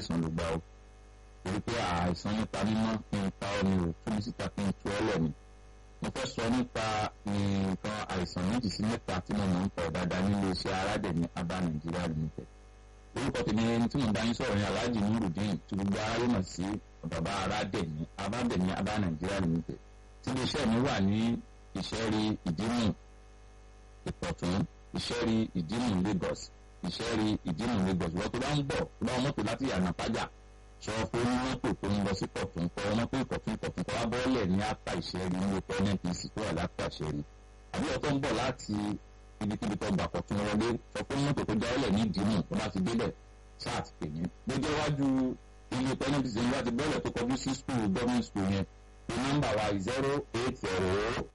àìsàn ló gbà ó torí pé àìsàn nípa mímọ́ kí n pa ọ́ ni ò tún ní síta kí n tú ọ́ lẹ̀ ni mo fẹ́ sọ nípa nǹkan àìsàn méjì sí mẹ́ta tí mo mọ̀ ń pọ̀ dáadáa nílé iṣẹ́ aládẹ̀mí abá nàìjíríà limited orúkọ tèmi ẹni tí mo bá yín sọ̀rọ̀ ní alhaji nurudeen tí gbogbo aráyé mọ̀ sí bàbá aládẹ̀mí abádẹ̀mí abá nàìjíríà limited tí ilé iṣẹ́ mi wà ní ìṣẹ́rí ìdímù ìpọ̀tún ìṣẹ́rí ìdímù lagos ìṣẹ́rí ìdímù lagos wọ́n tó bá ń bọ̀ tó bá wọn mọ́tò láti yànnà pájà sọ fún mọ́tò tó ń lọ sí pọ̀tún kọ́ mọ́tò ìpọ̀tún ìpọ̀tún kọ́ wá bọ́ọ̀lẹ̀ ní apá ìṣẹ́rí ní oko nnpc tó wà lápá ìṣẹ́rí àbí ọ̀tọ̀ ń bọ̀ láti ibikíbi tó gbà pọ̀tún wọlé sọ fún mọ́tò tó jáwọ́lẹ̀ ní ìdímù tó bá ti délẹ̀ ṣáà ti pè ní. gbogbo iwájú ilé oko nnpc ní wá ti bọ́ọ̀lẹ̀ tó kọjú sí skul government school yẹn ní nọ́mbà wa zero eight zero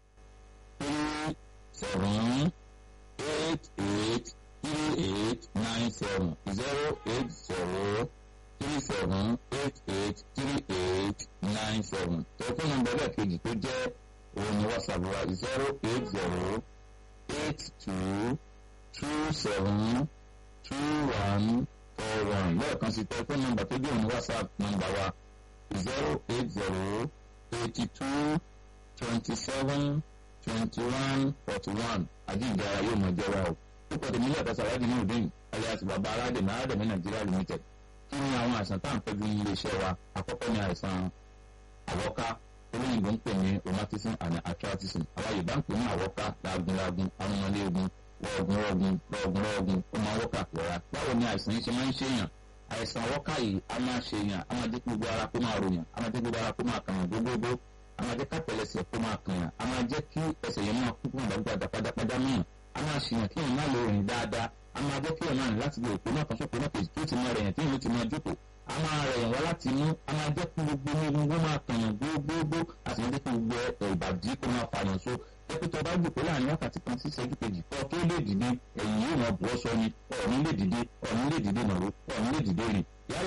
three seven eight eight three eight nine seven zero eight zero three seven eight eight three eight nine seven tẹlifóònù nọ́mbà ẹlẹ́ẹ̀kejì tó jẹ́ òun ni whatsapp wa zero eight zero eight two two seven two one four one lẹ́ẹ̀kan sí tẹlifóònù nọ́mbà tó jẹ́ òun ni whatsapp nọ́mbà wa zero eight zero eighty two twenty seven twenty one forty one àjíǹde ara yóò mọ jẹ́ wa o púpọ̀ tèmi lẹ́ẹ̀kan sàrádì ní òdìn alias bàbá aládèmí aládèmí nàìjíríà limited kí ni àwọn àìsàn tá à ń tọ́jú ní iléeṣẹ́ wa àkọ́kọ́ ni àìsàn àwọ́ká olóyìnbó ń pè ní rheumatism and arthritis àwọn yorùbá ń pè ní àwọ́ká lágunlágun amúnálẹ́gùn wọ́ọ̀gùn wọ́ọ̀gùn wọ́ọ̀gùn wọ́ọ̀gùn ó máa wọ́kà pẹ̀lá báwo ni àìsàn yìí ṣe máa ń ṣèyàn àìsàn àwọ́ká yìí a máa ṣèyàn a máa jẹ́ kí gbogbo ara kó máa ròyàn a máa jẹ́ kí gbogbo ara kó máa kàn yàn gbogbogbò a máa jẹ́ kápẹ̀lẹsẹ̀ kó máa kàn yàn a máa jẹ́ kí ẹsẹ̀ yẹn máa kú fún àdàgbàdà pátápátá mìíràn a máa ṣèyàn kí èèyàn má lè rìn dáadáa a máa jẹ́ kí èèyàn máa rìn láti lè òpó náà kan sóko náà kejì tó ti máa rẹ̀yàn tí èèyàn ti máa jókòó a máa rẹ̀yàn wá láti inú a máa jẹ́ kí gbogbo ní egungun máa kàn yàn gbogbogbò a sì máa jẹ́ kí gbogbo ìbàdí kó máa fàyàn so dókítà bá jòkó láàrin wákàtí kan sí ìṣẹ́jú kejì kọ́ tó lè dìde ẹ̀yìn yóò máa bọ́ sọ ni ọ̀ọ́ni lè dìde ọ̀ọ́ni lè dìde nàró ọ̀ọ́ni lè dìde rìn